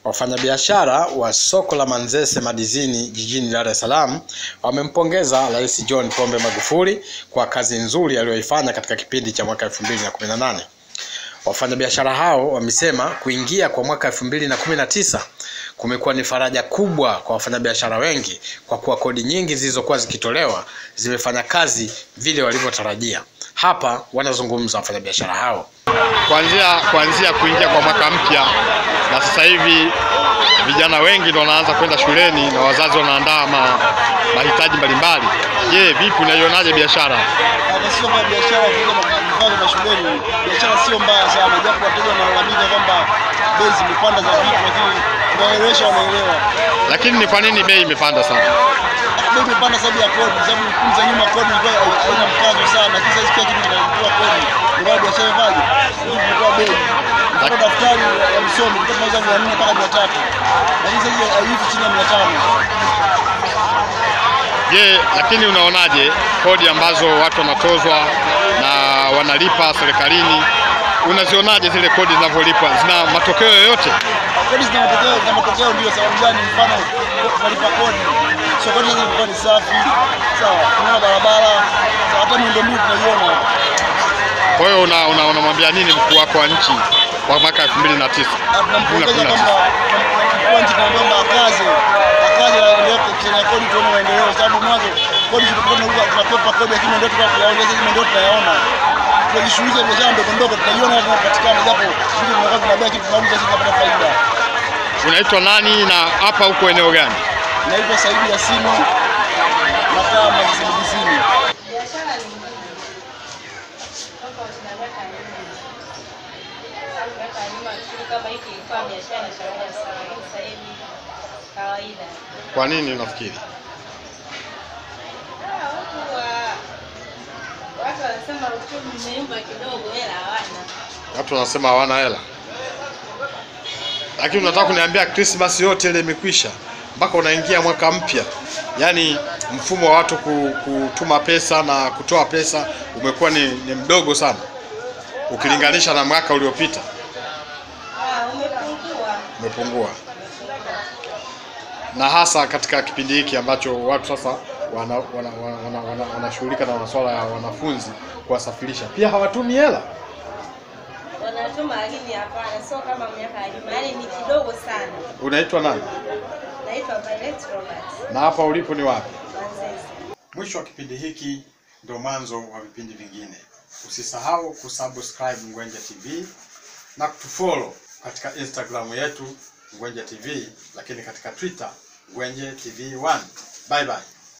Wafanyabiashara wa soko la Manzese Madizini jijini Dar es Salaam wamempongeza Rais John Pombe Magufuli kwa kazi nzuri aliyoifanya katika kipindi cha mwaka 2018. Wafanyabiashara hao wamesema kuingia kwa mwaka 2019 kumekuwa ni faraja kubwa kwa wafanyabiashara wengi kwa kuwa kodi nyingi zilizokuwa zikitolewa zimefanya kazi vile walivyotarajia. Hapa wanazungumza wafanyabiashara hao. kuanzia kuanzia kuingia kwa mwaka mpya, na sasa hivi vijana wengi ndio wanaanza kwenda shuleni na wazazi wanaandaa ma, mahitaji mbalimbali. Je, vipi unaionaje biashara? Hapa sio kama biashara kuja mfano mashuleni, biashara sio mbaya sana, japo wateja wanalalamika kwamba bei zimepanda za vitu, lakini tunaelewesha, wanaelewa. Lakini ni kwa nini bei imepanda sana? Bei imepanda sababu ya kodi, sababu kipindi za nyuma kodi ilikuwa haina mkazo sana, lakini sasa kila kitu kinalipiwa kodi, ndio maana biashara ivaje, ili kutoa bei. Kama daftari ya msomi kutoka mauza mia nne mpaka mia tatu lakini sasa haivi chini ya mia tano Je, lakini unaonaje kodi ambazo watu wanatozwa na wanalipa serikalini, unazionaje zile kodi zinavyolipwa? Zina matokeo yoyote? kodi zina matokeo, zina matokeo ndio sababu gani? Mfano tunalipa kodi, sokoni sasa ilikuwa ni safi, sawa, tunaona barabara, sawa, hata miundombinu tunaiona. Kwa hiyo una- una- unamwambia nini mkuu wako wa nchi kwa mwaka 2009? Na tunampongeza 2019? kwamba mkuu wa nchi tunaomba akaze akaze aendelee kukusanya kodi, tuone maendeleo, sababu mwanzo kodi zilikuwa tunakuwa tunapepa kodi, lakini ndio tunayaongeza, hizi ndio tunayaona tunajishughulisha na biashara ndogo ndogo, tunaiona tunapatikana, japo vile tunakuwa tunabaki tunauza, sisi tunapata faida. Unaitwa nani na hapa huko eneo gani? Naitwa Saidi Yasini, nakaa Mazisi Mjini. Biashara ni nzuri tofauti na miaka ya nyuma. Sababu miaka ya nyuma kitu kama hiki ilikuwa biashara inashangaza sana, lakini sasa hivi kawaida. Kwa nini unafikiri? Ah, huku wa- watu wanasema uchumi umeyumba kidogo, hela hawana. Watu wanasema hawana hela, lakini unataka kuniambia Christmas yote ile imekwisha mpaka unaingia mwaka mpya, yaani mfumo wa watu ku- kutuma pesa na kutoa pesa umekuwa ni, ni mdogo sana ukilinganisha na mwaka uliopita, Ah, umepungua. umepungua, na hasa katika kipindi hiki ambacho watu sasa wanashughulika wana, wana, wana, wana, wanashughulika na masuala ya wanafunzi kuwasafirisha, pia hawatumi hela. Wanatuma lakini hapana, sio kama miaka ya nyuma, yaani ni kidogo sana. Unaitwa nani Naitwa Violet Robert na hapa ulipo ni wapi? Manzese. Mwisho wa kipindi hiki ndio mwanzo wa vipindi vingine. Usisahau kusubscribe Ngwenje TV na kutufollow katika Instagram yetu Ngwenje TV, lakini katika Twitter Ngwenje TV 1. Bye bye.